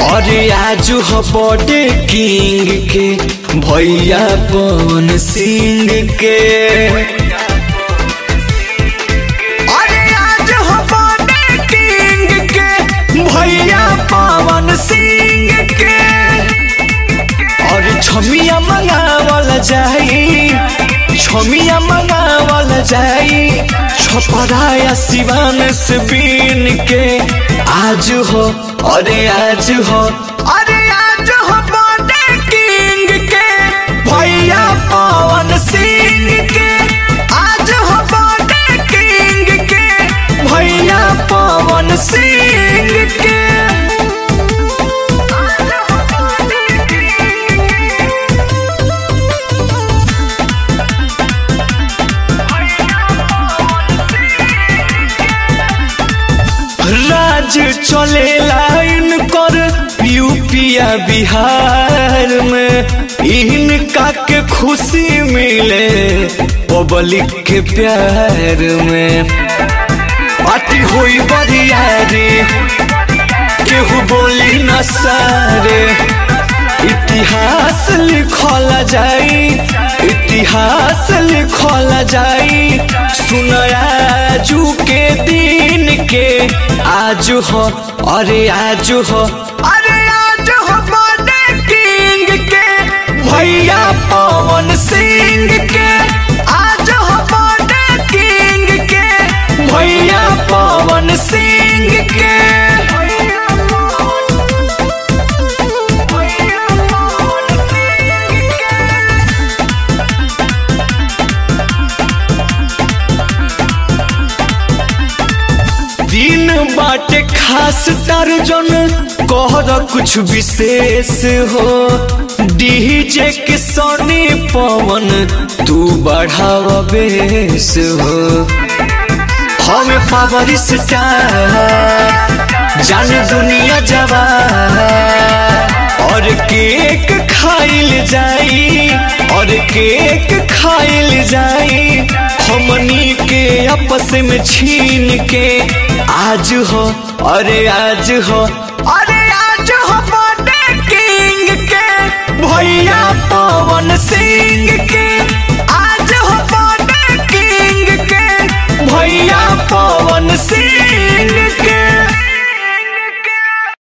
और आज हो बर्थडे किंग के भैया पवन सिंह के अरे आज हो बर्थडे किंग के भैया पवन सिंह के और छमिया मंगावल जाई छमिया मंगावल जाई छपराया सिवान से बीन के आज हो अरे आज हो अरे आज हो बर्थडे किंग के भैया पवन सिंह के आज हो बर्थडे किंग के भैया पवन सिंह के राज चले लाइन कर यूपिया बिहार में इनका के खुशी मिले पब्लिक के प्यार में पार्टी हुई बरियारी केहू बोली न सारे इतिहास लिखल जाई इतिहास लिखल जाई सुनयाजू के दिन के आज हो अरे आज हो अरे आज हो बर्थडे किंग के भैया पवन सिंह के आज हो बर्थडे किंग के भैया पवन सिंह के दिन बाटे खास दर्जन कहर कुछ विशेष हो डीजे के सोनी पवन तू बढ़ाव बेस हो हमें पावर स्टार जान दुनिया जवान और केक खाइल जाई और केक खाइल जाई हमनी के आपस में छीन के आज हो अरे आज हो अरे आज हो बर्थडे किंग के भैया पवन सिंह के आज हो बर्थडे किंग के भैया पवन सिंह